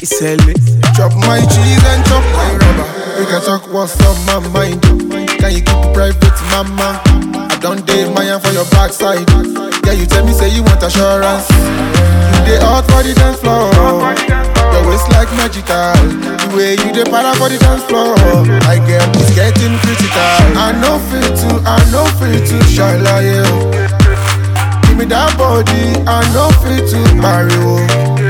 ìṣẹ̀lẹ̀. Chop my cheese and chop my rubber. We can talk what's on my mind. Can you keep it private, mama? I don't date my hand for your backside. Yeah, you tell me say you want assurance. You dey out for the dance floor. Your waist like magical. The way you dey para for the dance floor. I get it's getting critical. I know fit to, I know fit to shine like you. Give me that body, I know fit to marry you.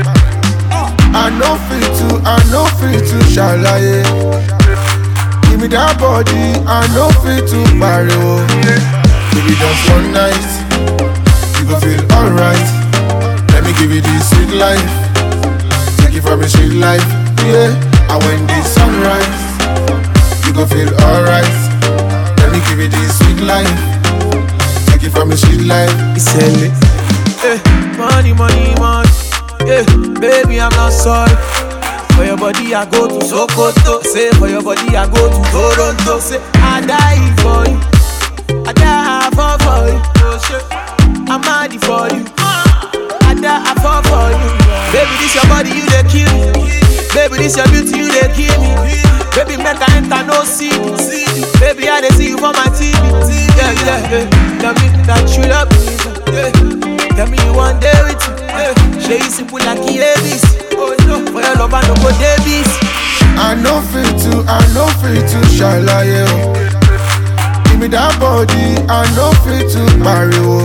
I know fit to, I know fit to shalaye. Give me that body, I know fit to marry oh. Give it just one night, you gon' feel alright. Let me give you this sweet life, take it from a sweet life, yeah. And when the sunrise, you gon' feel alright. Let me give you this sweet life, take it from a sweet life. ìṣẹ̀lẹ̀. Eh, money, money, money. Yeah, baby, I'm not sorry. For your body, I go to Sokoto. Say, for your body, I go to Toronto. Say, I die for you. I die for, for you. Oh, shit. I'm mad for you. I die for, for you. Baby, this your body, you they kill me. Baby, this your beauty, you they kill me. Baby, make I enter no CD. Baby, I they see you for my TV. Yeah, yeah, yeah. Tell me that you love me. Yeah. Tell me you want day with me. Yeah. Show you simple like Davis. Oh no, for your love I no go Davis. I know fit to, I know fit to shine like you. Give me that body, I know fit to marry you.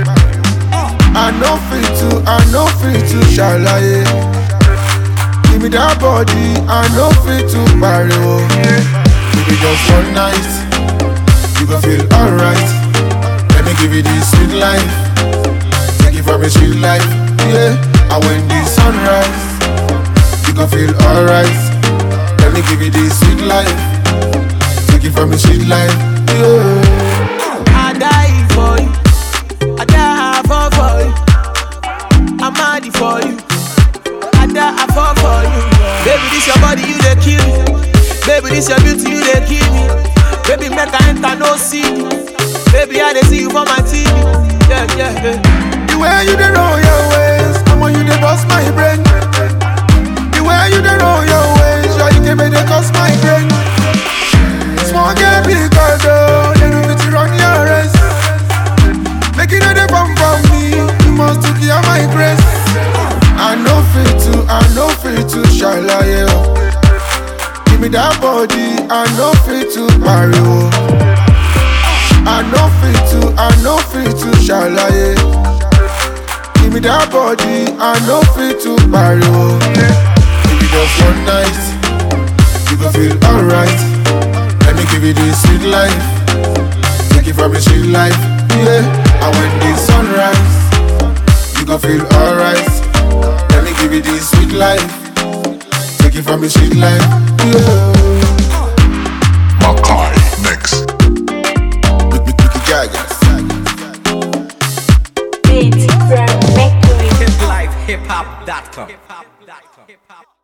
I know fit to, I know fit to shine like you. Give me that body, I know fit to marry you. Give me just one night, you gon' feel alright. Let me give you this sweet life, take it from a sweet life, yeah. And when the sunrise you gon' feel alright. Let me give you this sweet life. Take it from a sweet life. Yeah. I die for you. I die for for you. I'm mad for you. I die for for you. Baby, this your body, you they kill me. Baby, this your beauty, you they kill me. Baby, make I enter no CD. Baby, I they see you for my TV. Yeah, yeah, yeah. The way you dey roll your ways, I'm on you dey bust my brain. The way you dey roll your ways, sure you can make dey cost my brain. Small girl, big girl, though, they no fit run your race. Make it no dey come from me, you must to give my grace. I know fit to, I know fit to shine like you. Give me that body, I know fit to marry you. I know fit to, I know fit to shine like you. Give me that body, I know fit to marry you. Give me just one night, you gon' feel alright. Let me give you this sweet life, take it from a sweet life, yeah. And when the sunrise, you gon' feel alright. Let me give you this sweet life, take it from a sweet life, yeah. Makai Mix. Make me make it gaga. Beats from Mercury. Hip life, hip hop.com.